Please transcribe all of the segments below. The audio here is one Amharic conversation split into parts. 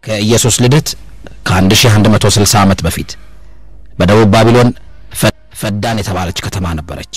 ከኢየሱስ ልደት ከ1160 ዓመት በፊት በደቡብ ባቢሎን ፈዳን የተባለች ከተማ ነበረች።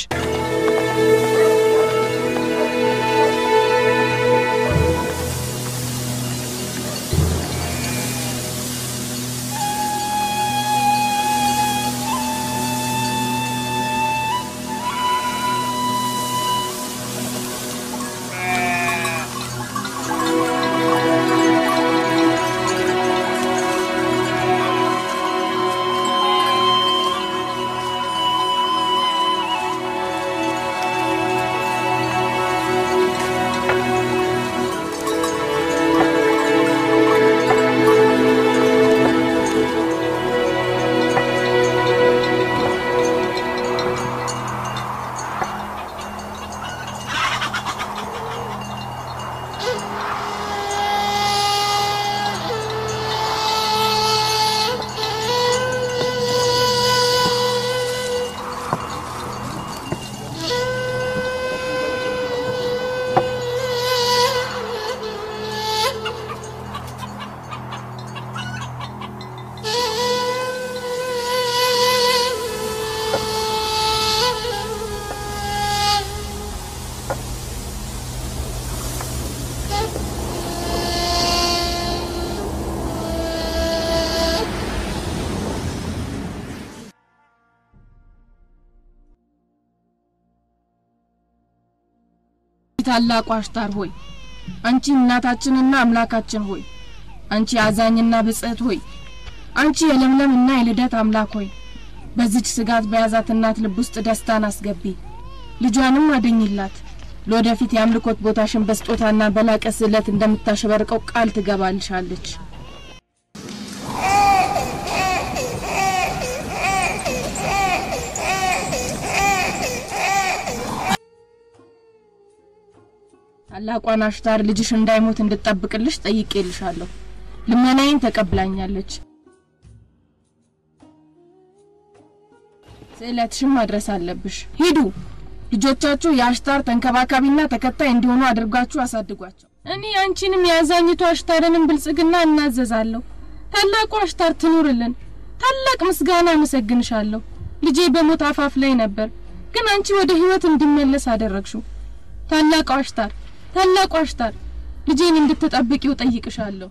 ታላቁ አሽታር ሆይ አንቺ እናታችንና አምላካችን ሆይ አንቺ አዛኝና ብጽዕት ሆይ አንቺ የለምለምና የልደት አምላክ ሆይ በዚች ስጋት በያዛት እናት ልብ ውስጥ ደስታን አስገቢ፣ ልጇንም አድኝላት። ለወደፊት የአምልኮት ቦታሽን በስጦታና በላቀ ስዕለት እንደምታሸበርቀው ቃል ትገባልሻለች። ታላቋን አሽታር ልጅሽ እንዳይሞት እንድጠብቅልሽ ጠይቄልሻለሁ። ልመናዬን ተቀብላኛለች። ስዕለትሽን ማድረስ አለብሽ። ሂዱ፣ ልጆቻችሁ የአሽታር ተንከባካቢና ተከታይ እንዲሆኑ አድርጋችሁ አሳድጓቸው። እኔ አንቺንም የአዛኝቱ አሽታርንም ብልጽግና እናዘዛለሁ። ታላቁ አሽታር ትኑርልን። ታላቅ ምስጋና አመሰግንሻለሁ። ልጄ በሞት አፋፍ ላይ ነበር፣ ግን አንቺ ወደ ህይወት እንዲመለስ አደረግሽው። ታላቁ አሽታር ታላቁ አሽታር ልጄን እንድትጠብቂው ጠይቅሻለሁ።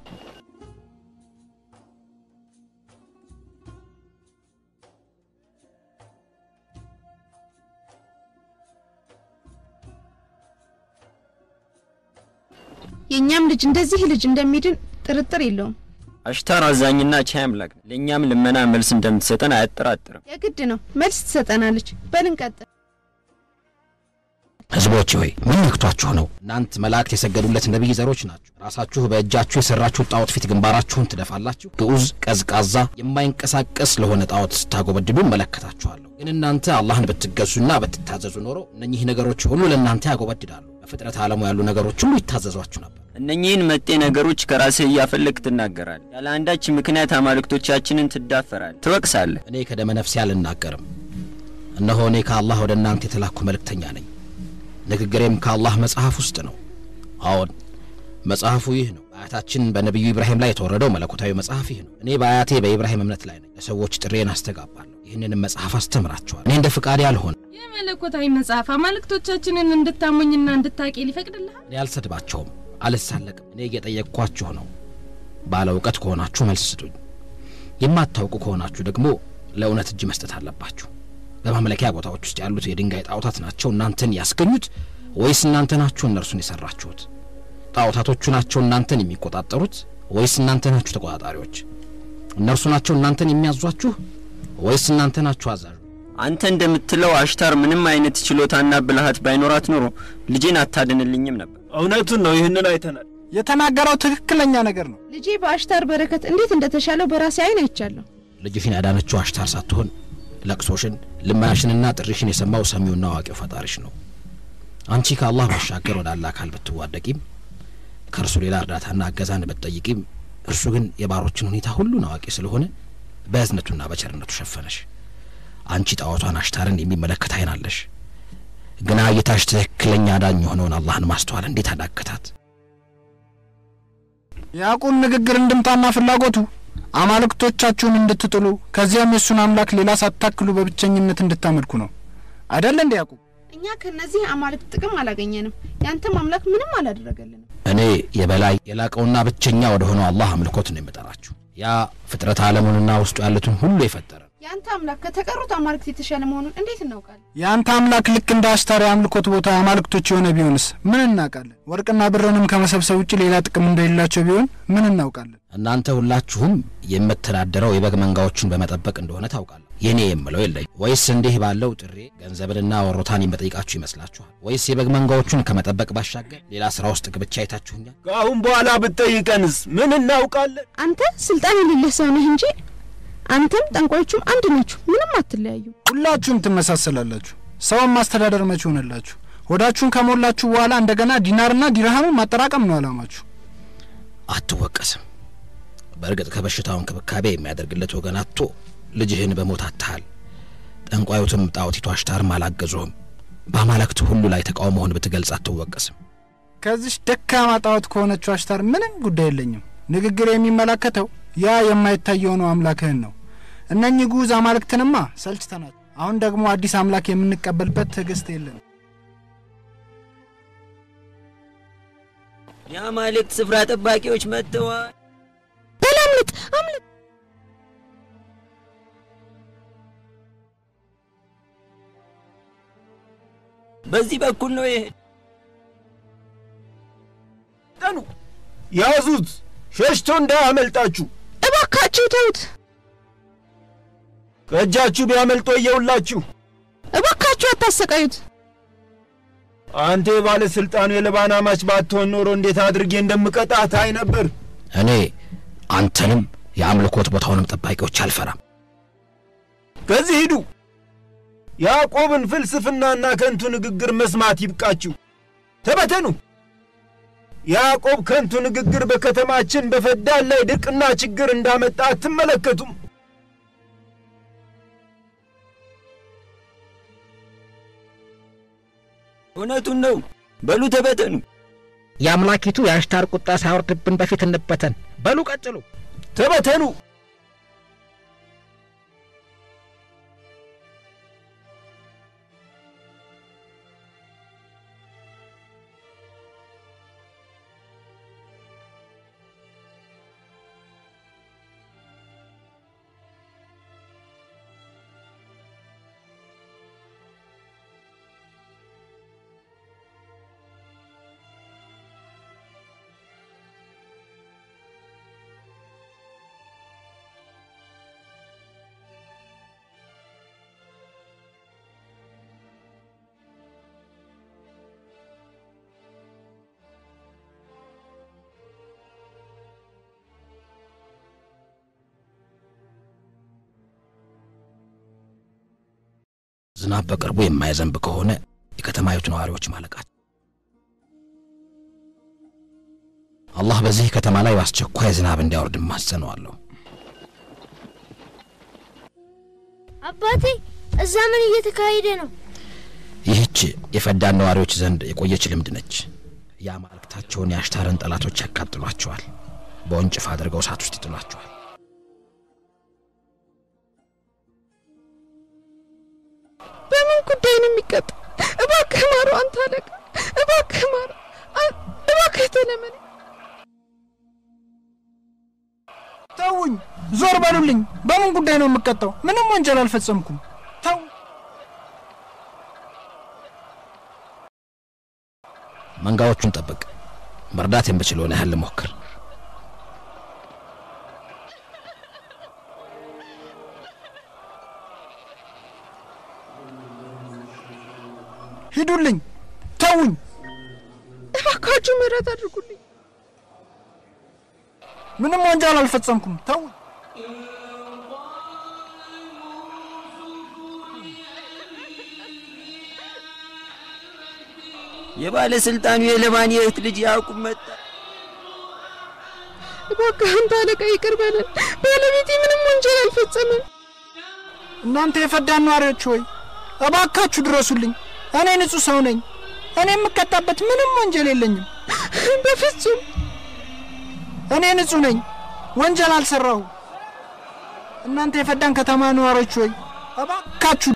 የእኛም ልጅ እንደዚህ ልጅ እንደሚድን ጥርጥር የለውም። አሽታር አዛኝና ቻይ አምላክ ነው። ለእኛም ልመና መልስ እንደምትሰጠን አያጠራጥርም። የግድ ነው፣ መልስ ትሰጠናለች። በል እንቀጥል። ህዝቦች ሆይ ምን ነክቷችሁ ነው? እናንት መላእክት የሰገዱለት ነቢይ ዘሮች ናችሁ። ራሳችሁ በእጃችሁ የሰራችሁት ጣዖት ፊት ግንባራችሁን ትደፋላችሁ። ግዑዝ፣ ቀዝቃዛ፣ የማይንቀሳቀስ ለሆነ ጣዖት ስታጎበድዱ እመለከታችኋለሁ። ግን እናንተ አላህን ብትገዙና ብትታዘዙ ኖሮ እነኚህ ነገሮች ሁሉ ለእናንተ ያጎበድዳሉ። በፍጥረት ዓለሙ ያሉ ነገሮች ሁሉ ይታዘዟችሁ ነበር። እነኚህን መጤ ነገሮች ከራስህ እያፈለግ ትናገራል። ያለ አንዳች ምክንያት አማልክቶቻችንን ትዳፈራል፣ ትወቅሳለህ። እኔ ከደመ ነፍሴ አልናገርም። እነሆ እኔ ከአላህ ወደ እናንተ የተላኩ መልእክተኛ ነኝ። ንግግሬም ከአላህ መጽሐፍ ውስጥ ነው። አዎን መጽሐፉ ይህ ነው። በአያታችን በነቢዩ ኢብራሂም ላይ የተወረደው መለኮታዊ መጽሐፍ ይህ ነው። እኔ በአያቴ በኢብራሂም እምነት ላይ ነኝ። ለሰዎች ጥሬን አስተጋባለሁ። ይህንንም መጽሐፍ አስተምራቸዋል። እኔ እንደ ፍቃዴ አልሆንም። ይህ መለኮታዊ መጽሐፍ አማልክቶቻችንን እንድታሞኝና እንድታቂ ሊፈቅድልሃል? እኔ አልሰድባቸውም፣ አልሳለቅም። እኔ እየጠየቅኳችሁ ነው። ባለ እውቀት ከሆናችሁ መልስ ስጡኝ። የማታውቁ ከሆናችሁ ደግሞ ለእውነት እጅ መስጠት አለባችሁ። በማምለኪያ ቦታዎች ውስጥ ያሉት የድንጋይ ጣዖታት ናቸው እናንተን ያስገኙት ወይስ እናንተ ናችሁ እነርሱን የሰራችሁት? ጣዖታቶቹ ናቸው እናንተን የሚቆጣጠሩት ወይስ እናንተ ናችሁ ተቆጣጣሪዎች? እነርሱ ናቸው እናንተን የሚያዟችሁ ወይስ እናንተ ናችሁ አዛዡ? አንተ እንደምትለው አሽታር ምንም አይነት ችሎታና ብልሃት ባይኖራት ኖሮ ልጄን አታድንልኝም ነበር። እውነቱን ነው። ይህንን አይተናል። የተናገረው ትክክለኛ ነገር ነው። ልጄ በአሽታር በረከት እንዴት እንደተሻለው በራሴ አይን አይቻለሁ። ልጅሽን ያዳነችው አሽታር ሳትሆን ለቅሶሽን፣ ልመናሽንና ጥሪሽን የሰማው ሰሚውና አዋቂው ፈጣሪሽ ነው። አንቺ ከአላህ ባሻገር ወደ አላህ አካል ብትዋደቂም ከእርሱ ሌላ እርዳታና እገዛን ብትጠይቂም እርሱ ግን የባሮችን ሁኔታ ሁሉን አዋቂ ስለሆነ በእዝነቱና በቸርነቱ ሸፈነሽ። አንቺ ጣዖቷን አሽታርን የሚመለከት አይን አለሽ፣ ግና እይታሽ ትክክለኛ ዳኝ የሆነውን አላህን ማስተዋል እንዴት አዳገታት? የያዕቆብ ንግግር እንድምታና ፍላጎቱ አማልክቶቻችሁን እንድትጥሉ ከዚያም የእሱን አምላክ ሌላ ሳታክሉ በብቸኝነት እንድታመልኩ ነው አይደል እንደ ያዕቆብ? እኛ ከነዚህ አማልክት ጥቅም አላገኘንም። ያንተም አምላክ ምንም አላደረገልንም። እኔ የበላይ የላቀውና ብቸኛ ወደ ሆነው አላህ አምልኮት ነው የምጠራችሁ። ያ ፍጥረት ዓለሙንና ውስጡ ያሉትን ሁሉ የፈጠረ ያንተ አምላክ ከተቀሩት አማልክት የተሻለ መሆኑን እንዴት እናውቃለን? የአንተ አምላክ ልክ እንደ አስታሪ አምልኮት ቦታ አማልክቶች የሆነ ቢሆንስ ምን እናውቃለን? ወርቅና ብርንም ከመሰብሰብ ውጭ ሌላ ጥቅም እንደሌላቸው ቢሆን ምን እናውቃለን? እናንተ ሁላችሁም የምተዳደረው የበግ መንጋዎችን በመጠበቅ እንደሆነ ታውቃለህ። የኔ የምለው የለኝ። ወይስ እንዲህ ባለው ጥሬ ገንዘብንና ወሮታን የምጠይቃችሁ ይመስላችኋል? ወይስ የበግ መንጋዎቹን ከመጠበቅ ባሻገር ሌላ ስራ ውስጥ ግብቻ አይታችሁኛል? ከአሁን በኋላ ብትጠይቀንስ ምን እናውቃለን? አንተ ስልጣን የሌለህ ሰው ነህ እንጂ አንተም ጠንቋዮቹም አንድ ናችሁ። ምንም አትለያዩ። ሁላችሁም ትመሳሰላላችሁ። ሰውን ማስተዳደር መቼ ሆነላችሁ? ሆዳችሁን ከሞላችሁ በኋላ እንደገና ዲናርና ዲርሃምን ማጠራቀም ነው አላማችሁ። አትወቀስም። በእርግጥ ከበሽታው እንክብካቤ የሚያደርግለት ወገን አጥቶ ልጅህን በሞት አጥተሃል። ጠንቋዩትም ጣዖቲቱ አሽታርም አላገዙህም። በአማልክት ሁሉ ላይ ተቃውሞህን ብትገልጽ አትወቀስም። ከዚች ደካማ ጣዖት ከሆነችው አሽታር ምንም ጉዳይ የለኝም። ንግግር የሚመለከተው ያ የማይታየው ነው አምላክህን ነው። እነኚህ ጉዝ አማልክትንማ ሰልችተናል። አሁን ደግሞ አዲስ አምላክ የምንቀበልበት ትዕግስት የለን። የአማልክት ስፍራ ጠባቂዎች መጥተዋል። በል አምልጥ፣ አምልጥ። በዚህ በኩል ነው ይሄ። ጠኑ ያዙት፣ ሸሽቶ እንዳያመልጣችሁ። እባካችሁ ተውት፣ ከእጃችሁ ቢያመልጦ እየውላችሁ። እባካችሁ አታሰቃዩት። አንተ የባለሥልጣኑ የልባና ማች ባትሆን ኖሮ እንዴት አድርጌ እንደምቀጣ ታይ ነበር። እኔ አንተንም የአምልኮት ቦታውንም ጠባቂዎች አልፈራም። ከዚህ ሂዱ። ያዕቆብን ፍልስፍናና ከንቱ ንግግር መስማት ይብቃችሁ። ተበተኑ። ያዕቆብ ከንቱ ንግግር በከተማችን በፈዳን ላይ ድርቅና ችግር እንዳመጣ አትመለከቱም? እውነቱን ነው። በሉ ተበተኑ። የአምላኪቱ የአሽታር ቁጣ ሳይወርድብን በፊት እንበተን። በሉ ቀጥሉ። ተበተኑ። ዝናብ በቅርቡ የማይዘንብ ከሆነ የከተማይቱ ነዋሪዎች ማለቃቸው። አላህ በዚህ ከተማ ላይ በአስቸኳይ ዝናብ እንዲያወርድ ማጸነዋለሁ። አባቴ እዛ ምን እየተካሄደ ነው? ይህች የፈዳን ነዋሪዎች ዘንድ የቆየች ልምድ ነች። የአማልክታቸውን የአሽታርን ጠላቶች ያቃጥሏቸዋል፣ በወንጭፍ አድርገው እሳት ውስጥ ይጥሏቸዋል። በምን ጉዳይ ነው የሚቀጣ? እባክህ ማሩ፣ አንተ አለቃ፣ እባክህ ማሩ፣ አ- እባክህ ተለመነ። ተውኝ፣ ዞር በሉልኝ። በምን ጉዳይ ነው የምቀጣው? ምንም ወንጀል አልፈጸምኩም። ተው መንጋዎቹን ጠብቅ። መርዳት የምችለውን ያህል ልሞክር። ሂዱልኝ፣ ተውኝ። እባካችሁ ምህረት አድርጉልኝ። ምንም ወንጀል አልፈጸምኩም። ተው የባለሥልጣኑ የለባን የእህት ልጅ ያዕቁብ መጣ። እባክህ አንተ አለቃ ይቅር በለን። ባለቤቴ ምንም ወንጀል አልፈጸመም። እናንተ የፈዳን ነዋሪዎች ሆይ እባካችሁ ድረሱልኝ። እኔ ንጹሕ ሰው ነኝ። እኔ የምቀጣበት ምንም ወንጀል የለኝም። በፍጹም እኔ ንጹሕ ነኝ፣ ወንጀል አልሰራሁ። እናንተ የፈዳን ከተማ ነዋሪዎች ሆይ እባካችሁ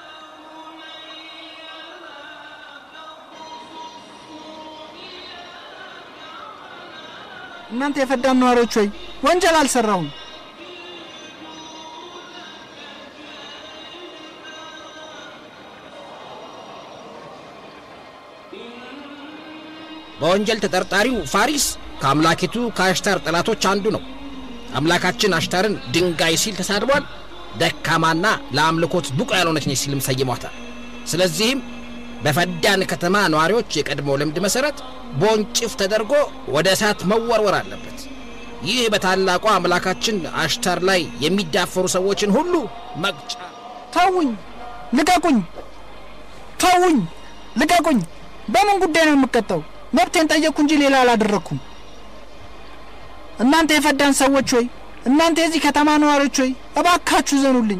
እናንተ የፈዳን ነዋሪዎች ሆይ ወንጀል አልሰራሁም። በወንጀል ተጠርጣሪው ፋሪስ ከአምላኪቱ ከአሽታር ጠላቶች አንዱ ነው። አምላካችን አሽታርን ድንጋይ ሲል ተሳድቧል። ደካማና ለአምልኮት ብቁ ያልሆነች ነች ሲልም ሰይሟታል። ስለዚህም በፈዳን ከተማ ነዋሪዎች የቀድሞ ልምድ መሠረት በወንጭፍ ተደርጎ ወደ እሳት መወርወር አለበት። ይህ በታላቋ አምላካችን አሽታር ላይ የሚዳፈሩ ሰዎችን ሁሉ መቅጫ። ተውኝ፣ ልቀቁኝ፣ ተውኝ፣ ልቀቁኝ። በምን ጉዳይ ነው የምቀጣው? መብቴን ጠየቅኩ እንጂ ሌላ አላደረግኩም። እናንተ የፈዳን ሰዎች ሆይ፣ እናንተ የዚህ ከተማ ነዋሪዎች ሆይ እባካችሁ ዘኑልኝ።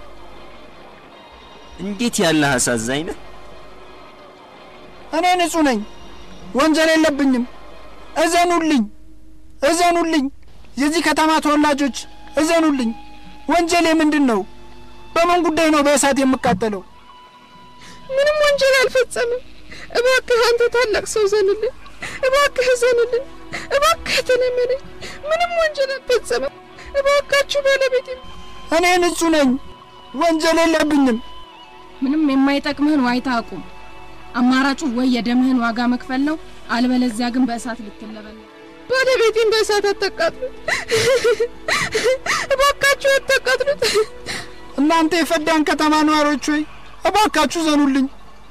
እንዴት ያለ አሳዛኝ ነህ! እኔ ንጹሕ ነኝ፣ ወንጀል የለብኝም። እዘኑልኝ፣ እዘኑልኝ። የዚህ ከተማ ተወላጆች እዘኑልኝ። ወንጀሌ ምንድን ነው? በምን ጉዳይ ነው በእሳት የምቃጠለው? ምንም ወንጀል አልፈጸምም። እባክህ አንተ ታላቅ ሰው ዘንልን፣ እባክህ ዘንልን፣ እባክህ ተለመነኝ። ምንም ወንጀል አልፈጸምም። እባካችሁ ባለቤቴ እኔ ንጹሕ ነኝ፣ ወንጀል የለብኝም። ምንም የማይጠቅምህን ዋይታ አቁም። አማራጩ ወይ የደምህን ዋጋ መክፈል ነው፣ አልበለዚያ ግን በእሳት ልትለበል። ባለቤቴን በእሳት አታቃጥሉት፣ እባካችሁ አታቃጥሉት። እናንተ የፈዳን ከተማ ነዋሪዎች ሆይ እባካችሁ ዘኑልኝ።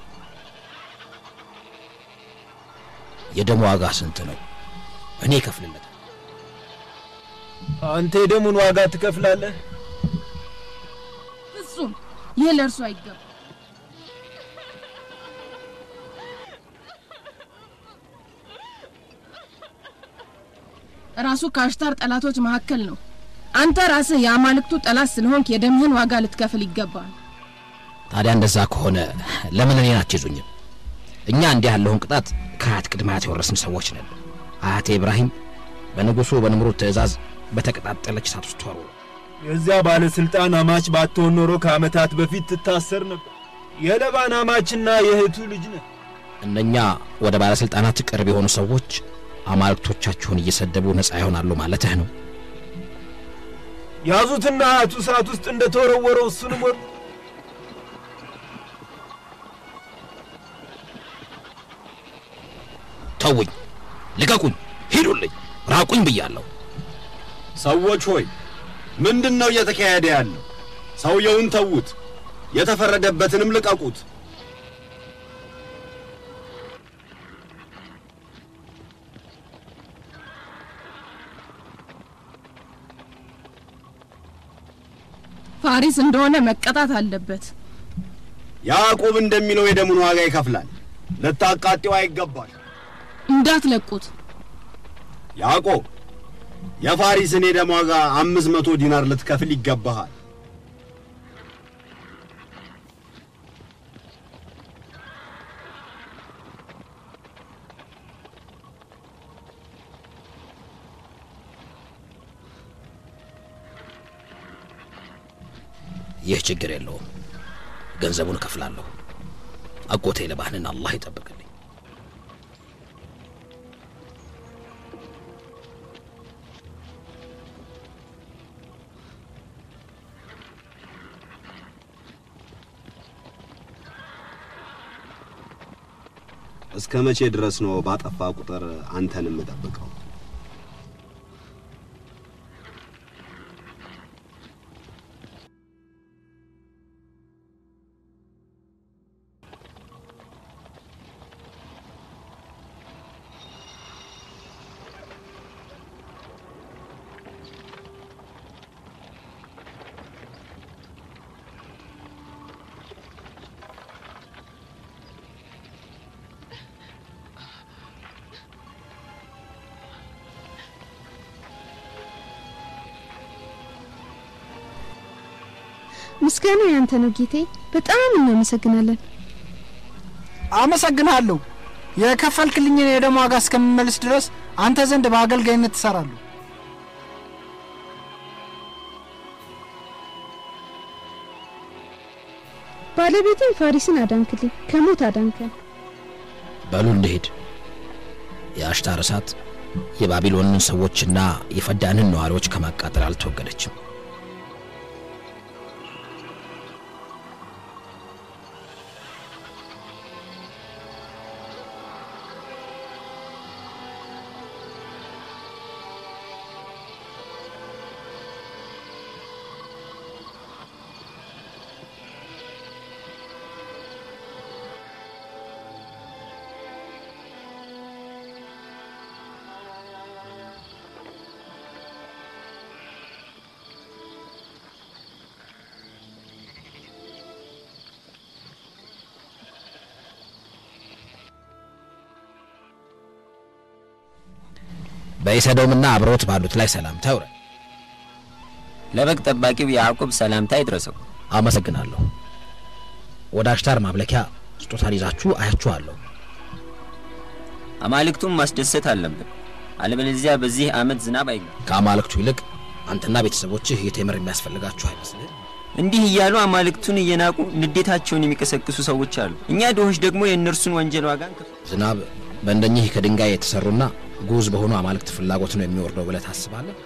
የደም ዋጋ ስንት ነው? እኔ እከፍልለታል። አንተ የደሙን ዋጋ ትከፍላለህ? ፍጹም ይህ ለእርሱ አይገባም። ራሱ ከአሽታር ጠላቶች መካከል ነው። አንተ ራስህ የአማልክቱ ጠላት ስለሆንክ የደምህን ዋጋ ልትከፍል ይገባል። ታዲያ እንደዛ ከሆነ ለምን እኔን አትይዙኝም? እኛ እንዲህ ያለውን ቅጣት ከአያት ቅድመ አያት የወረስን ሰዎች ነን። አያቴ ኢብራሂም በንጉሡ በንምሩድ ትእዛዝ በተቀጣጠለች እሳት ውስጥ ተወርውሮ የዚያ ባለሥልጣን አማች ባትሆን ኖሮ ከዓመታት በፊት ትታሰር ነበር። የለባን አማችና የእህቱ ልጅ ነህ። እነኛ ወደ ባለሥልጣናት ቅርብ የሆኑ ሰዎች አማልክቶቻችሁን እየሰደቡ ነፃ ይሆናሉ ማለትህ ነው? ያዙትና አያቱ እሳት ውስጥ እንደተወረወረው እሱንም ወር ተውኝ፣ ልቀቁኝ፣ ሂዱልኝ፣ ራቁኝ ብያለሁ። ሰዎች ሆይ ምንድን ነው እየተካሄደ ያለው? ሰውየውን ተዉት፣ የተፈረደበትንም ልቀቁት። ፋሪስ እንደሆነ መቀጣት አለበት። ያዕቆብ እንደሚለው የደሙን ዋጋ ይከፍላል። ልታቃጤው አይገባል። እንዳትለቁት። ያዕቆብ የፋሪስን የደም ዋጋ አምስት መቶ ዲናር ልትከፍል ይገባሃል። ይህ ችግር የለውም፣ ገንዘቡን እከፍላለሁ። አጎቴ ለባህንን አላህ ይጠብቅልኝ። እስከ መቼ ድረስ ነው ባጠፋ ቁጥር አንተን የምጠብቀው? ምስጋና ያንተ ነው ጌቴ፣ በጣም እናመሰግናለን። አመሰግናለሁ። የከፈልክልኝን የደም ዋጋ እስከምመልስ ድረስ አንተ ዘንድ በአገልጋይነት ትሰራለሁ። ባለቤትን ፋሪስን አዳንክልኝ፣ ከሞት አዳንከን። በሉ እንሄድ። የአሽታር እሳት የባቢሎንን ሰዎችና የፈዳንን ነዋሪዎች ከማቃጠል አልተወገደችም። በኢሰዶምና አብሮት ባሉት ላይ ሰላምታ ይውረድ። ለበግ ጠባቂው ያዕቆብ ሰላምታ ይድረሰው። አመሰግናለሁ። ወደ አሽታር ማምለኪያ ስጦታን ይዛችሁ አያችኋለሁ። አማልክቱን ማስደሰት አለብን፣ አለበለዚያ በዚህ ዓመት ዝናብ አይገባም። ከአማልክቱ ይልቅ አንተና ቤተሰቦችህ የቴምር የሚያስፈልጋችሁ አይመስልህ? እንዲህ እያሉ አማልክቱን እየናቁ ንዴታቸውን የሚቀሰቅሱ ሰዎች አሉ። እኛ ድሆች ደግሞ የእነርሱን ወንጀል ዋጋ እንከፍል። ዝናብ በእንደኚህ ከድንጋይ የተሰሩና ጉዝ በሆኑ አማልክት ፍላጎት ነው የሚወርደው ብለህ ታስባለህ?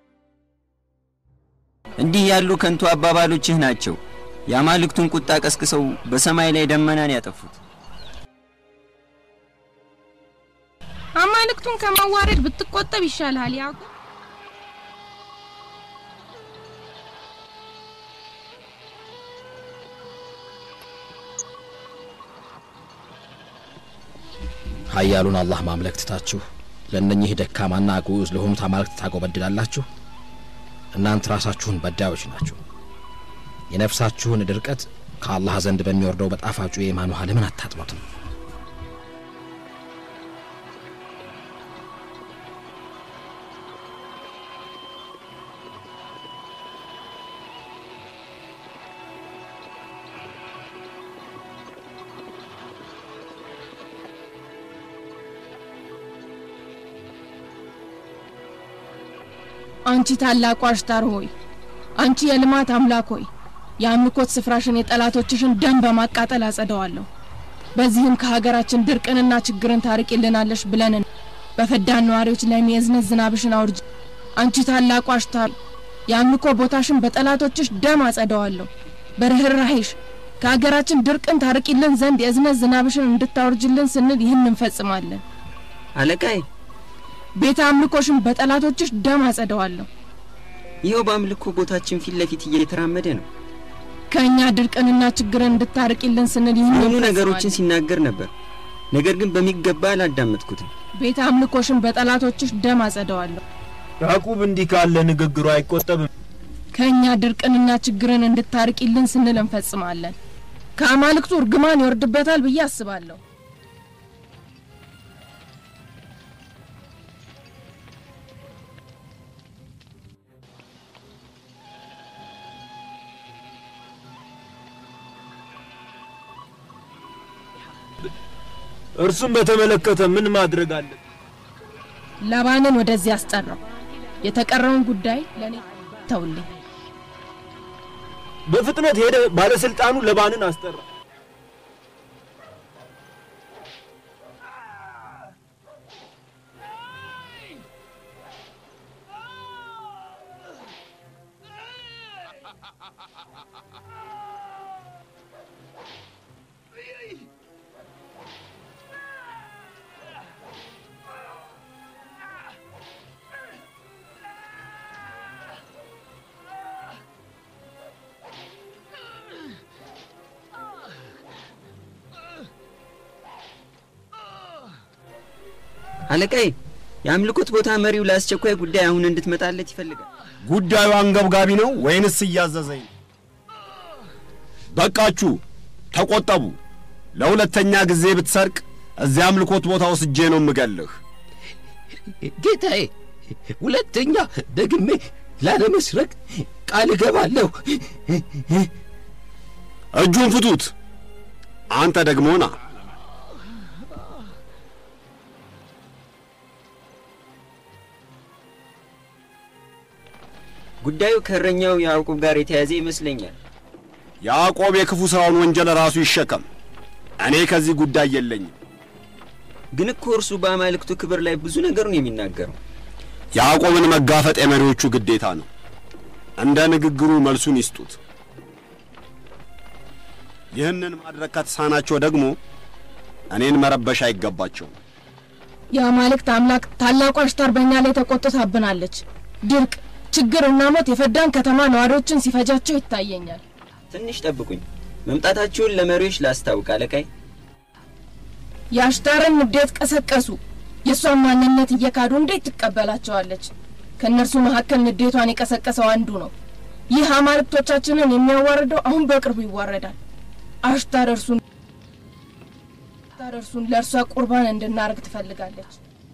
እንዲህ ያሉ ከንቱ አባባሎችህ ናቸው የአማልክቱን ቁጣ ቀስቅሰው በሰማይ ላይ ደመናን ያጠፉት። አማልክቱን ከማዋረድ ብትቆጠብ ይሻልሃል ያዕቆብ። ኃያሉን አላህ ማምለክ ትታችሁ ለእነኚህ ደካማና ግዑዝ ለሆኑት አማልክት ታጎበድዳላችሁ። እናንተ ራሳችሁን በዳዮች ናችሁ። የነፍሳችሁን ድርቀት ከአላህ ዘንድ በሚወርደው በጣፋጩ የኢማን ውሃ ለምን አታጥኑትም? አንቺ ታላቁ አሽታር ሆይ፣ አንቺ የልማት አምላክ ሆይ፣ የአምልኮት ስፍራሽን የጠላቶችሽን ደም በማቃጠል አጸደዋለሁ። በዚህም ከሀገራችን ድርቅንና ችግርን ታርቂልናለሽ ብለን በፈዳን ነዋሪዎች ላይ የእዝነት ዝናብሽን አውርጅ። አንቺ ታላቁ አሽታር የአምልኮ ቦታሽን በጠላቶችሽ ደም አጸደዋለሁ። በርኅራሄሽ ከሀገራችን ድርቅን ታርቂልን ዘንድ የእዝነት ዝናብሽን እንድታወርጅልን ስንል ይህን እንፈጽማለን። አለቃይ፣ ቤተ አምልኮሽን በጠላቶችሽ ደም አጸደዋለሁ። ይኸው በአምልኮ ቦታችን ፊት ለፊት እየተራመደ ነው። ከእኛ ድርቅንና ችግርን እንድታርቂልን ስንል ይህን ብዙ እንፈጽማለን። ነገሮችን ሲናገር ነበር፣ ነገር ግን በሚገባ አላዳመጥኩትም። ቤተ አምልኮሽን በጠላቶችሽ ደም አጸደዋለሁ። ያዕቁብ እንዲህ ካለ ንግግሩ አይቆጠብም። ከእኛ ድርቅንና ችግርን እንድታርቂልን ስንል እንፈጽማለን። ከአማልክቱ እርግማን ይወርድበታል ብዬ አስባለሁ። እርሱም በተመለከተ ምን ማድረግ አለ? ላባንን ወደዚህ አስጠራው። የተቀረውን ጉዳይ ለእኔ ተውልኝ። በፍጥነት ሄደ ባለስልጣኑ ለባንን አስጠራ። አለቃይ፣ የአምልኮት ቦታ መሪው ለአስቸኳይ ጉዳይ አሁን እንድትመጣለት ይፈልጋል። ጉዳዩ አንገብጋቢ ነው ወይንስ እያዘዘኝ ነው? በቃችሁ፣ ተቆጠቡ። ለሁለተኛ ጊዜ ብትሰርቅ እዚያ አምልኮት ቦታ ወስጄ ነው የምገልህ። ጌታዬ፣ ሁለተኛ ደግሜ ላለመስረቅ ቃል እገባለሁ። እጁን ፍቱት። አንተ ደግሞ ና። ጉዳዩ ከእረኛው ያዕቆብ ጋር የተያዘ ይመስለኛል። ያዕቆብ የክፉ ሥራውን ወንጀል ራሱ ይሸከም። እኔ ከዚህ ጉዳይ የለኝም። ግን እኮ እርሱ በአማልክቱ ክብር ላይ ብዙ ነገር ነው የሚናገረው። ያዕቆብን መጋፈጥ የመሪዎቹ ግዴታ ነው። እንደ ንግግሩ መልሱን ይስጡት። ይህንን ማድረግ ከተሳናቸው ደግሞ እኔን መረበሽ አይገባቸውም። የአማልክት አምላክ ታላቋ አሽታር በእኛ ላይ ተቆጥታብናለች። ድርቅ፣ ችግርና ሞት የፈዳን ከተማ ነዋሪዎችን ሲፈጃቸው ይታየኛል። ትንሽ ጠብቁኝ፣ መምጣታችሁን ለመሪዎች ላስታውቅ አለቃይ። የአሽታርን ንዴት ቀሰቀሱ። የእሷን ማንነት እየካዱ እንዴት ትቀበላቸዋለች? ከእነርሱ መካከል ንዴቷን የቀሰቀሰው አንዱ ነው። ይህ አማልክቶቻችንን የሚያዋርደው አሁን በቅርቡ ይዋረዳል። አሽታር እርሱን አሽታር እርሱን ለእርሷ ቁርባን እንድናርግ ትፈልጋለች።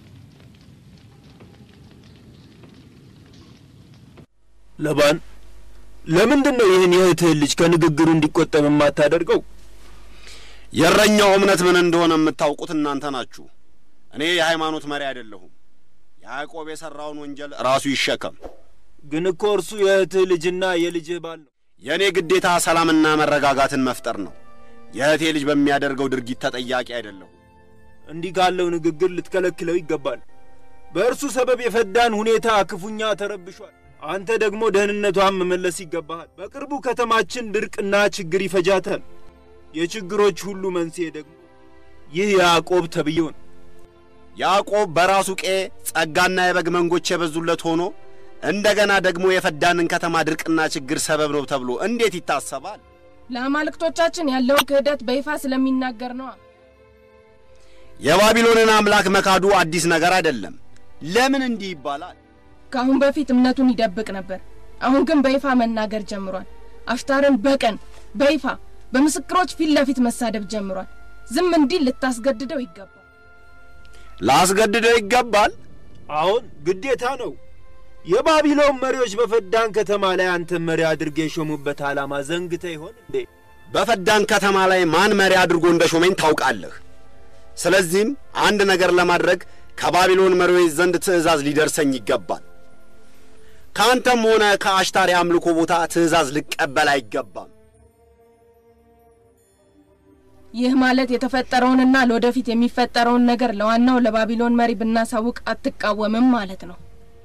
ለባን ለምንድን ነው ይህን የእህትህን ልጅ ከንግግሩ እንዲቆጠብ የማታደርገው? የእረኛው እምነት ምን እንደሆነ የምታውቁት እናንተ ናችሁ። እኔ የሃይማኖት መሪ አይደለሁም። ያዕቆብ የሠራውን ወንጀል ራሱ ይሸከም። ግን እኮ እርሱ የእህትህ ልጅና የልጅህ ባል ነው። የእኔ ግዴታ ሰላምና መረጋጋትን መፍጠር ነው። የእህቴ ልጅ በሚያደርገው ድርጊት ተጠያቂ አይደለሁም። እንዲህ ካለው ንግግር ልትከለክለው ይገባል። በእርሱ ሰበብ የፈዳን ሁኔታ ክፉኛ ተረብሿል። አንተ ደግሞ ደህንነቷን መመለስ ይገባሃል። በቅርቡ ከተማችን ድርቅና ችግር ይፈጃታል። የችግሮች ሁሉ መንስኤ ደግሞ ይህ ያዕቆብ ተብዬው ነው። ያዕቆብ በራሱ ቄ ጸጋና የበግ መንጎች የበዙለት ሆኖ እንደገና ደግሞ የፈዳንን ከተማ ድርቅና ችግር ሰበብ ነው ተብሎ እንዴት ይታሰባል? ለአማልክቶቻችን ያለውን ክህደት በይፋ ስለሚናገር ነዋ። የባቢሎንን አምላክ መካዱ አዲስ ነገር አይደለም። ለምን እንዲህ ይባላል? ከአሁን በፊት እምነቱን ይደብቅ ነበር። አሁን ግን በይፋ መናገር ጀምሯል። አሽታርን በቀን በይፋ በምስክሮች ፊት ለፊት መሳደብ ጀምሯል። ዝም እንዲል ልታስገድደው ይገባል። ላስገድደው ይገባል? አሁን ግዴታ ነው። የባቢሎን መሪዎች በፈዳን ከተማ ላይ አንተን መሪ አድርገው የሾሙበት ዓላማ ዘንግተ ይሆን እንዴ? በፈዳን ከተማ ላይ ማን መሪ አድርጎ እንደ ሾመኝ ታውቃለህ። ስለዚህም አንድ ነገር ለማድረግ ከባቢሎን መሪዎች ዘንድ ትእዛዝ ሊደርሰኝ ይገባል። ከአንተም ሆነ ከአሽታር የአምልኮ ቦታ ትእዛዝ ልቀበል አይገባም። ይህ ማለት የተፈጠረውንና ለወደፊት የሚፈጠረውን ነገር ለዋናው ለባቢሎን መሪ ብናሳውቅ አትቃወምም ማለት ነው።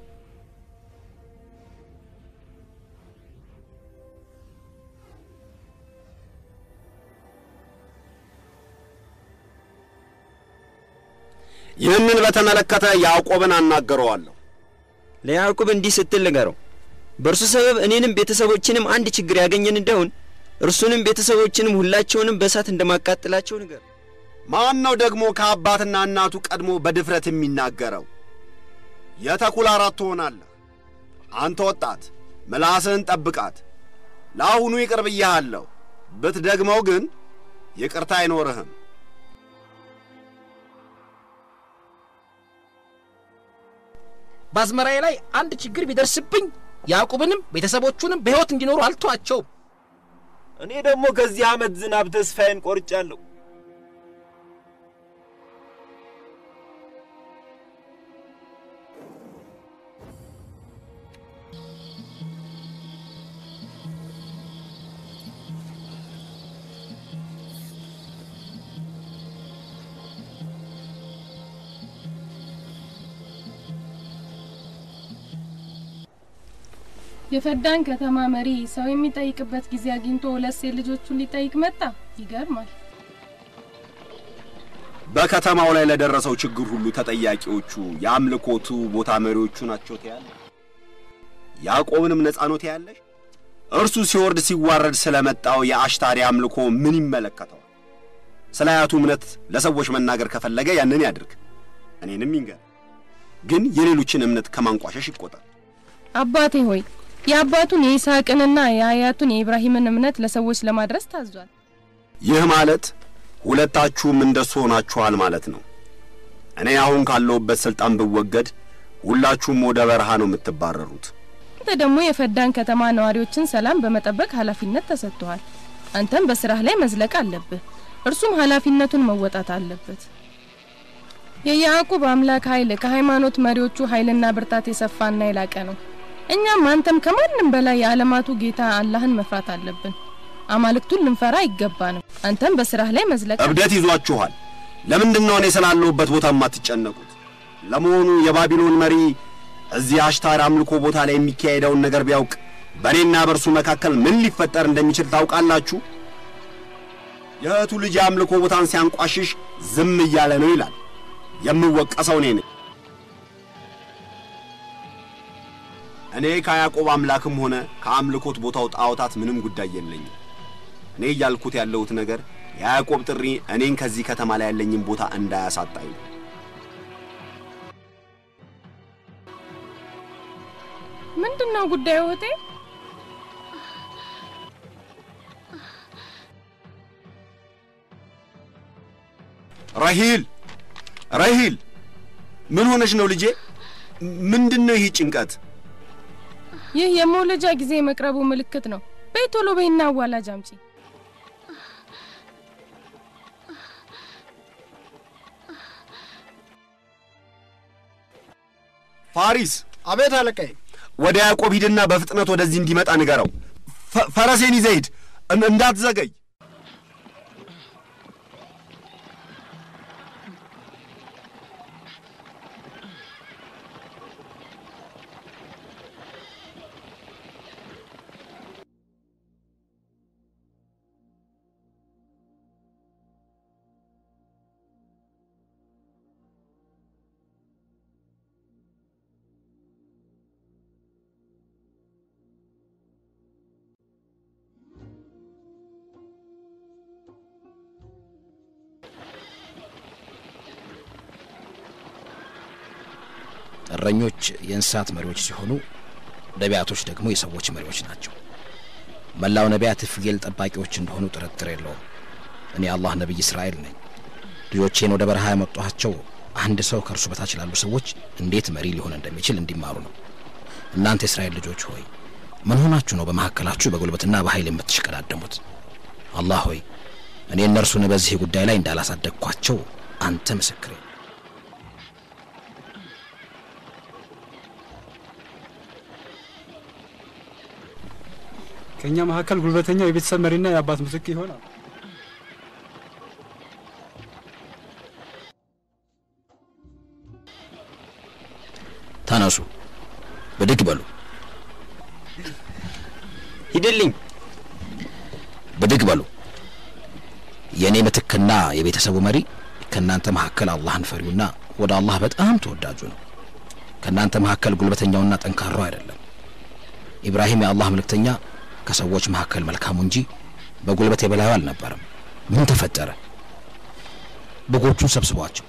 ይህንን በተመለከተ ያዕቆብን አናገረዋለሁ። ለያዕቆብ እንዲህ ስትል ንገረው፣ በእርሱ ሰበብ እኔንም ቤተሰቦችንም አንድ ችግር ያገኘን እንደሆን እርሱንም ቤተሰቦችንም ሁላቸውንም በእሳት እንደማቃጥላቸው ንገር። ማን ነው ደግሞ ከአባትና እናቱ ቀድሞ በድፍረት የሚናገረው? የተኩላ አራት ትሆናለህ። አንተ ወጣት ምላስህን ጠብቃት። ለአሁኑ ይቅር ብያሃለሁ። ብትደግመው ግን ይቅርታ አይኖርህም። በአዝመራዬ ላይ አንድ ችግር ቢደርስብኝ ያዕቆብንም ቤተሰቦቹንም በሕይወት እንዲኖሩ አልተዋቸውም። እኔ ደግሞ ከዚህ ዓመት ዝናብ ተስፋዬን ቆርጫለሁ። የፈዳን ከተማ መሪ ሰው የሚጠይቅበት ጊዜ አግኝቶ ሁለት ሴት ልጆቹን ሊጠይቅ መጣ። ይገርማል። በከተማው ላይ ለደረሰው ችግር ሁሉ ተጠያቂዎቹ የአምልኮቱ ቦታ መሪዎቹ ናቸው ትያለሽ? ያዕቆብንም ነጻ ነው ትያለሽ? እርሱ ሲወርድ ሲዋረድ ስለመጣው የአሽታሪ አምልኮ ምን ይመለከተዋል? ስለ አያቱ እምነት ለሰዎች መናገር ከፈለገ ያንን ያድርግ፣ እኔንም ይንገር። ግን የሌሎችን እምነት ከማንቋሸሽ ይቆጠር። አባቴ ሆይ የአባቱን የይስሐቅንና የአያቱን የኢብራሂምን እምነት ለሰዎች ለማድረስ ታዟል። ይህ ማለት ሁለታችሁም እንደሱ ሆናችኋል ማለት ነው። እኔ አሁን ካለሁበት ስልጣን ብወገድ ሁላችሁም ወደ በረሃ ነው የምትባረሩት። አንተ ደግሞ የፈዳን ከተማ ነዋሪዎችን ሰላም በመጠበቅ ኃላፊነት ተሰጥቷል። አንተም በስራህ ላይ መዝለቅ አለብህ፣ እርሱም ኃላፊነቱን መወጣት አለበት። የያዕቆብ አምላክ ኃይል ከሃይማኖት መሪዎቹ ኃይልና ብርታት የሰፋና የላቀ ነው። እኛም አንተም ከማንም በላይ የዓለማቱ ጌታ አላህን መፍራት አለብን። አማልክቱን ልንፈራ አይገባንም። አንተም በስራህ ላይ መዝለቅ እብደት ይዟችኋል። ለምንድን ነው እኔ ስላለሁበት ቦታ የማትጨነቁት? ለመሆኑ የባቢሎን መሪ እዚህ አሽታር አምልኮ ቦታ ላይ የሚካሄደውን ነገር ቢያውቅ በእኔና በእርሱ መካከል ምን ሊፈጠር እንደሚችል ታውቃላችሁ? የእህቱ ልጅ የአምልኮ ቦታን ሲያንቋሽሽ ዝም እያለ ነው ይላል። የምወቀሰው እኔ ነኝ። እኔ ከያዕቆብ አምላክም ሆነ ከአምልኮት ቦታው ጣዖታት ምንም ጉዳይ የለኝም። እኔ እያልኩት ያለሁት ነገር የያዕቆብ ጥሪ እኔን ከዚህ ከተማ ላይ ያለኝን ቦታ እንዳያሳጣኝ ነው። ምንድን ነው ጉዳዩ እህቴ? ረሂል ረሂል፣ ምን ሆነሽ ነው ልጄ? ምንድን ነው ይህ ጭንቀት? ይህ የመውለጃ ጊዜ የመቅረቡ ምልክት ነው። በይ ቶሎ በይና አዋላጅ አምጪ። ፋሪስ፣ አቤት አለቃዬ። ወደ ያዕቆብ ሂድና በፍጥነት ወደዚህ እንዲመጣ ንገረው። ፈ- ፈረሴን ይዘህ ሂድ፣ እን- እንዳትዘገይ። እረኞች የእንስሳት መሪዎች ሲሆኑ ነቢያቶች ደግሞ የሰዎች መሪዎች ናቸው። መላው ነቢያት ፍየል ጠባቂዎች እንደሆኑ ጥርጥር የለውም። እኔ አላህ ነቢይ እስራኤል ነኝ። ልጆቼን ወደ በረሃ ያመጧቸው አንድ ሰው ከእርሱ በታች ላሉ ሰዎች እንዴት መሪ ሊሆን እንደሚችል እንዲማሩ ነው። እናንተ የእስራኤል ልጆች ሆይ ምን ሆናችሁ ነው በመካከላችሁ በጉልበትና በኃይል የምትሽቀዳደሙት? አላህ ሆይ እኔ እነርሱን በዚህ ጉዳይ ላይ እንዳላሳደግኳቸው አንተ ምስክሬ ከእኛ መካከል ጉልበተኛው የቤተሰብ መሪና የአባት ምስክር ይሆናል። ተነሱ፣ ብድግ በሉ፣ ሂድልኝ። ብድግ በሉ። የእኔ ምትክና የቤተሰቡ መሪ ከእናንተ መካከል አላህን ፈሪውና ወደ አላህ በጣም ተወዳጁ ነው። ከእናንተ መካከል ጉልበተኛውና ጠንካራው አይደለም። ኢብራሂም የአላህ መልእክተኛ ከሰዎች መካከል መልካሙ እንጂ በጉልበት የበላዩ አልነበረም። ምን ተፈጠረ? በጎቹን ሰብስቧቸው።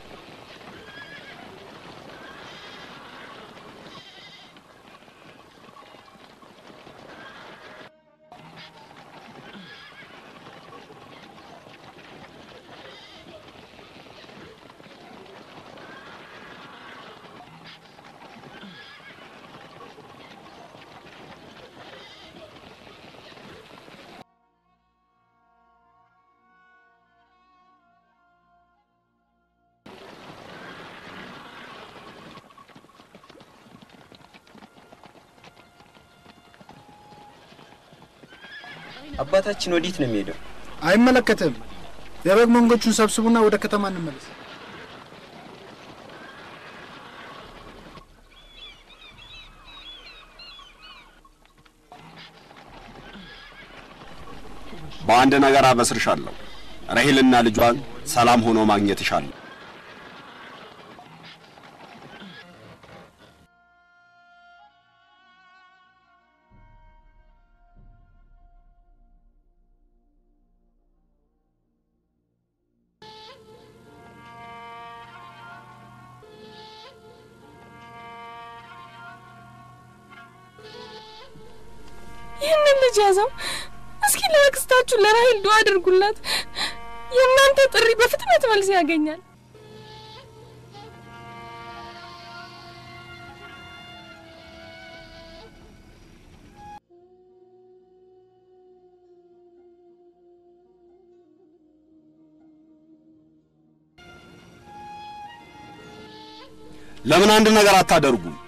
አባታችን ወዴት ነው የሚሄደው? አይመለከትም። የበግ መንጎቹን ሰብስቡና ወደ ከተማ እንመለስ። በአንድ ነገር አበስርሻለሁ። ረሂልና ልጇን ሰላም ሆኖ ማግኘት እሻለሁ። ይህንን ልጅ ያዘው። እስኪ ለአክስታችሁ ለራሄል ዱዓ አድርጉላት። የእናንተ ጥሪ በፍጥነት መልስ ያገኛል። ለምን አንድ ነገር አታደርጉም?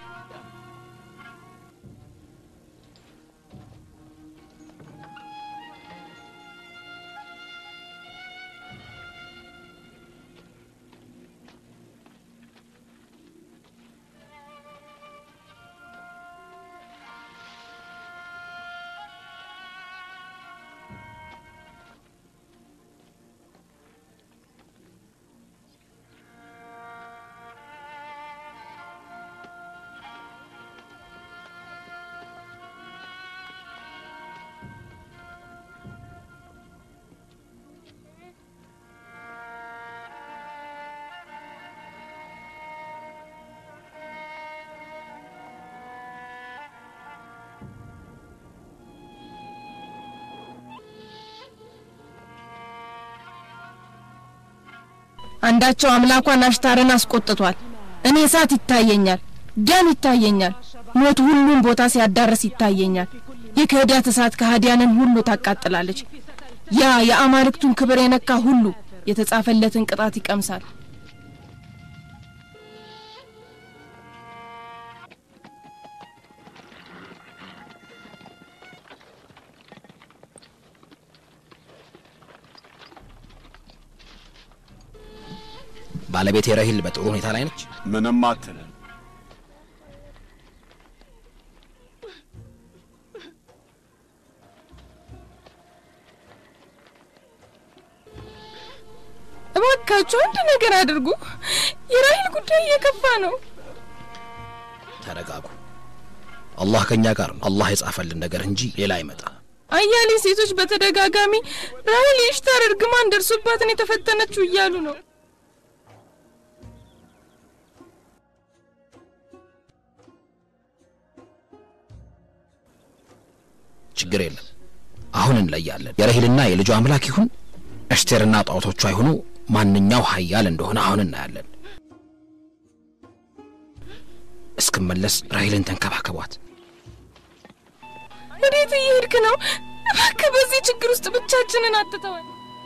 አንዳቸው አምላኳን አሽታርን አስቆጥቷል። እኔ እሳት ይታየኛል፣ ደም ይታየኛል፣ ሞት ሁሉም ቦታ ሲያዳርስ ይታየኛል። የክህደት እሳት ከሃዲያንን ሁሉ ታቃጥላለች። ያ የአማልክቱን ክብር የነካ ሁሉ የተጻፈለትን ቅጣት ይቀምሳል። ባለቤቴ ረሂል በጥሩ ሁኔታ ላይ ነች። ምንም አትልም። እባካችሁ አንድ ነገር አድርጉ። የራሂል ጉዳይ እየከፋ ነው። ተረጋጉ። አላህ ከእኛ ጋር ነው። አላህ የጻፈልን ነገር እንጂ ሌላ አይመጣ። አያሌ ሴቶች በተደጋጋሚ ራሂል የኢሽታር እርግማን ደርሶባትን የተፈተነችው እያሉ ነው። ችግር የለም። አሁን እንለያለን። የረሂልና የልጁ አምላክ ይሁን እሽቴርና ጣዖቶቿ ይሁኑ ማንኛው ሀያል እንደሆነ አሁን እናያለን። እስክመለስ ራሂልን ተንከባከቧት። ወዴት እየሄድክ ነው? እባክህ በዚህ ችግር ውስጥ ብቻችንን አትተወን።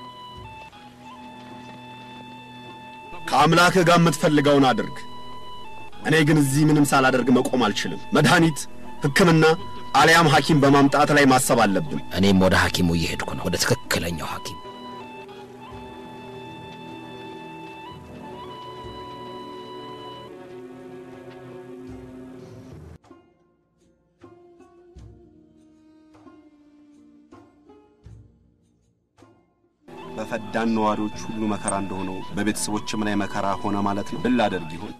ከአምላክህ ጋር የምትፈልገውን አድርግ። እኔ ግን እዚህ ምንም ሳላደርግ መቆም አልችልም። መድኃኒት፣ ሕክምና አሊያም ሐኪም በማምጣት ላይ ማሰብ አለብን። እኔም ወደ ሐኪሙ እየሄድኩ ነው፣ ወደ ትክክለኛው ሐኪም። በፈዳን ነዋሪዎች ሁሉ መከራ እንደሆነው በቤተሰቦችም ላይ መከራ ሆነ ማለት ነው። ምን ላደርግ ይሆን?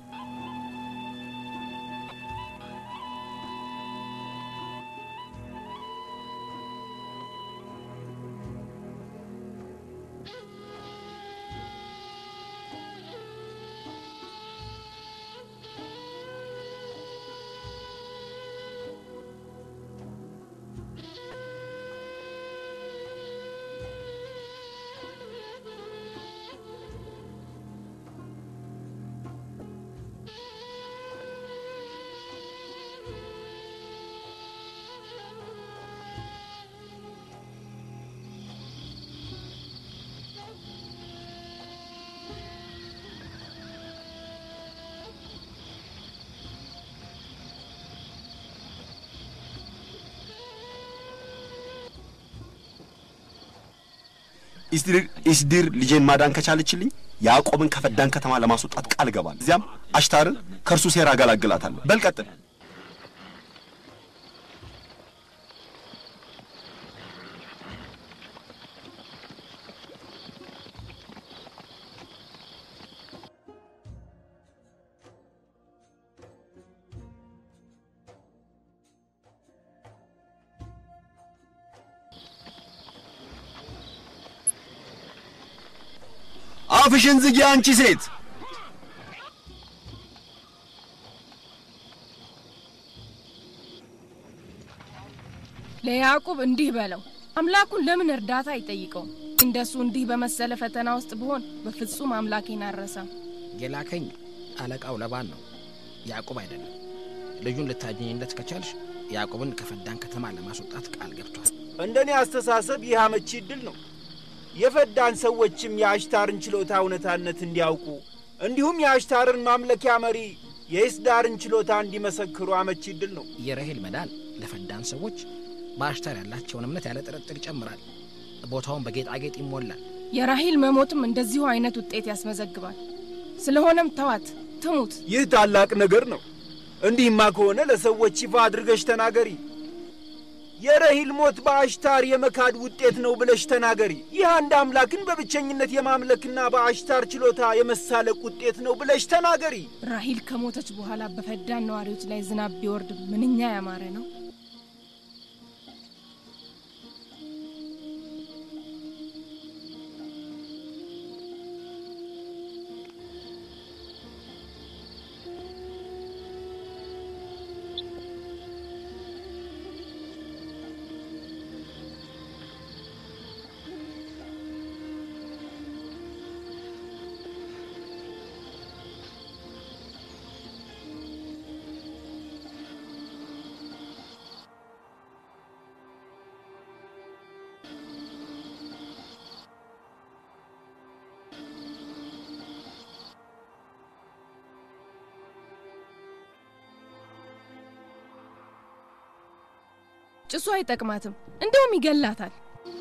ኢስዲር ኢስዲር ልጄን ማዳን ከቻለችልኝ ያዕቆብን ከፈዳን ከተማ ለማስወጣት ቃል እገባለሁ። እዚያም አሽታርን ከእርሱ ሴራ አገላግላታለሁ። በል ቀጥል። አፍሽን ዝጊ አንቺ ሴት! ለያዕቁብ እንዲህ በለው፣ አምላኩን ለምን እርዳታ አይጠይቀውም? እንደሱ እንዲህ በመሰለ ፈተና ውስጥ ብሆን በፍጹም አምላኬን አልረሳም። የላከኝ አለቃው ለባን ነው፣ ያዕቁብ አይደለም። ልጁን ልታገኝለት ከቻልሽ ያዕቁብን ከፈዳን ከተማ ለማስወጣት ቃል ገብቷል። እንደኔ አስተሳሰብ ይህ አመቺ ዕድል ነው። የፈዳን ሰዎችም የአሽታርን ችሎታ እውነታነት እንዲያውቁ እንዲሁም የአሽታርን ማምለኪያ መሪ የኢስዳርን ችሎታ እንዲመሰክሩ አመቺ ዕድል ነው። የረሄል መዳን ለፈዳን ሰዎች በአሽታር ያላቸውን እምነት ያለ ጥርጥር ይጨምራል። ቦታውን በጌጣጌጥ ይሞላል። የራሂል መሞትም እንደዚሁ አይነት ውጤት ያስመዘግባል። ስለሆነም ተዋት ትሙት። ይህ ታላቅ ነገር ነው። እንዲህማ ከሆነ ለሰዎች ይፋ አድርገሽ ተናገሪ። የረሂል ሞት በአሽታር የመካድ ውጤት ነው ብለሽ ተናገሪ። ይህ አንድ አምላክን በብቸኝነት የማምለክና በአሽታር ችሎታ የመሳለቅ ውጤት ነው ብለሽ ተናገሪ። ራሂል ከሞተች በኋላ በፈዳን ነዋሪዎች ላይ ዝናብ ቢወርድ ምንኛ ያማረ ነው። ጭሱ አይጠቅማትም፣ እንደውም ይገላታል።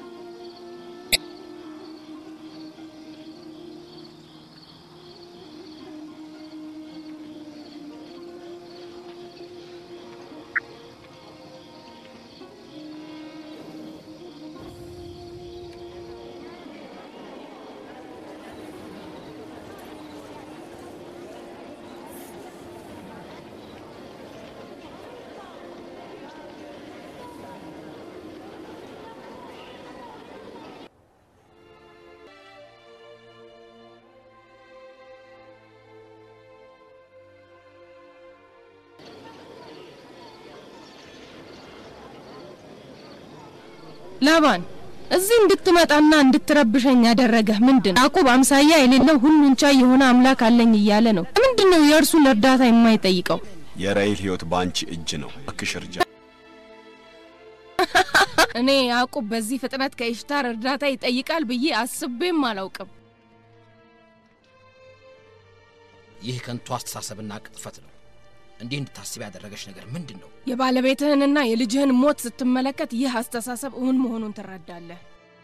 ላባን እዚህ እንድትመጣና እንድትረብሸኝ ያደረገህ ምንድን? ያዕቆብ አምሳያ የሌለው ሁሉን ቻይ የሆነ አምላክ አለኝ እያለ ነው። ምንድን ነው የእርሱን እርዳታ የማይጠይቀው? የራሔል ሕይወት በአንቺ እጅ ነው። እባክሽ እርጃ። እኔ ያዕቆብ በዚህ ፍጥነት ከኢሽታር እርዳታ ይጠይቃል ብዬ አስቤም አላውቅም። ይህ ከንቱ አስተሳሰብና ቅጥፈት ነው። እንዲህ እንድታስብ ያደረገች ነገር ምንድን ነው? የባለቤትህንና የልጅህን ሞት ስትመለከት ይህ አስተሳሰብ እውን መሆኑን ትረዳለህ።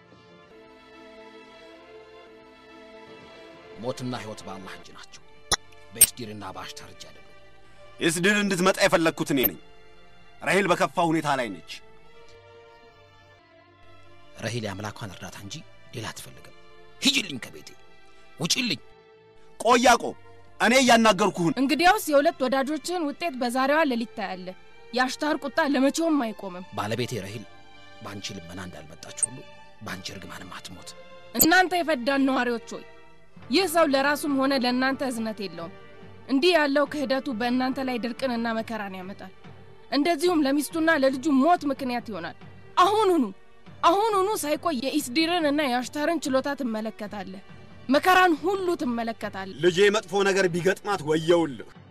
ሞትና ሕይወት በአላህ እጅ ናቸው። በኤስዲርና በአሽታር እጅ አይደሉም። ኤስድር እንድትመጣ የፈለግኩት እኔ ነኝ። ራሔል በከፋ ሁኔታ ላይ ነች። ረሂል የአምላኳን እርዳታ እንጂ ሌላ አትፈልግም። ሂጂልኝ፣ ከቤቴ ውጪልኝ። ቆይ ያዕቆብ፣ እኔ እያናገርኩህን። እንግዲያውስ የሁለት ወዳጆችህን ውጤት በዛሬዋ ሌሊት ታያለህ። የአሽታር ቁጣ ለመቼውም አይቆምም። ባለቤቴ ረሂል በአንቺ ልመና እንዳልመጣች ሁሉ በአንቺ እርግማንም አትሞት። እናንተ የፈዳን ነዋሪዎች ሆይ ይህ ሰው ለራሱም ሆነ ለእናንተ እዝነት የለውም። እንዲህ ያለው ክህደቱ በእናንተ ላይ ድርቅንና መከራን ያመጣል። እንደዚሁም ለሚስቱና ለልጁ ሞት ምክንያት ይሆናል። አሁኑኑ አሁኑኑ ሳይቆይ የኢስዲርን እና የአሽታርን ችሎታ ትመለከታለህ። መከራን ሁሉ ትመለከታለህ። ልጄ መጥፎ ነገር ቢገጥማት ወየውልህ።